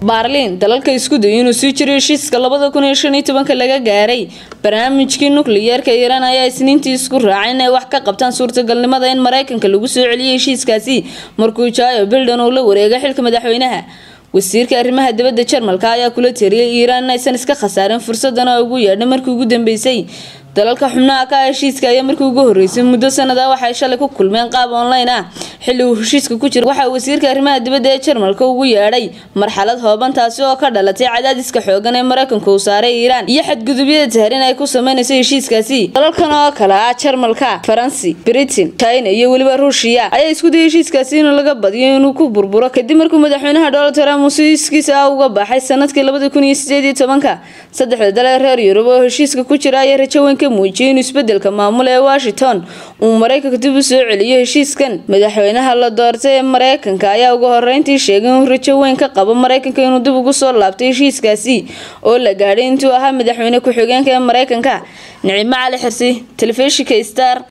baarliin dalalka isku dayay inuu sii jiro heshiiska labada kun iyo shan iyo tobanka laga gaaray barnaamijkii nukliyeerka iiraan ayaa isniintii isku raacay inay wax ka qabtaan suurtagalnimada in mareykanka lagu soo celiyay heshiiskaasi markuu jaayo bildon uu la wareegay xilka madaxweynaha wasiirka arrimaha dibadda jarmalka ayaa kula tiriyay iiraan inaysan iska khasaarin fursadan oo ugu yeedhay markii ugu dambeysay dalalka xubnaha ka heshiiska ayaa markii ugu horeysay muddo sanada waxay shalay ku kulmeen qaab online ah xilli uu heshiiska ku jira waxaa wasiirka arrimaha dibadda ee jarmalka ugu yeedhay marxalad hooban taasi oo ka dhalatay cadaadiska xoogan ee mareykanka uu saaray iiraan iyo xadgudubyada tahrin ay ku sameynayso heshiiskaasi dalalkan oo kale ah jarmalka faransi britain china iyo weliba ruushiya ayaa isku dayay heshiiskaasi in laga badiyo inuu ku burburo kadib markuu madaxweynaha donald trump uu siiskiisa ah uga baxay sanadkii labada kun iyo sideed iyo tobanka saddexda dal ee reer yurub oo heshiiska ku jira ayaa rajo weyn ka muujiyay inuu isbedelka maamul ee washington uu mareykanka dib u soo celiyo heshiiskan madaxweynaha la doortay ee mareykanka ayaa ugu horeyntii sheegay inuu rajo weyn ka qabo mareykanka inuu dib ugu soo laabtay heshiiskaasi oo la gaadhay intuu ahaa madaxweyne ku-xigeenka ee mareykanka nicimo cali xirsi telefishinka star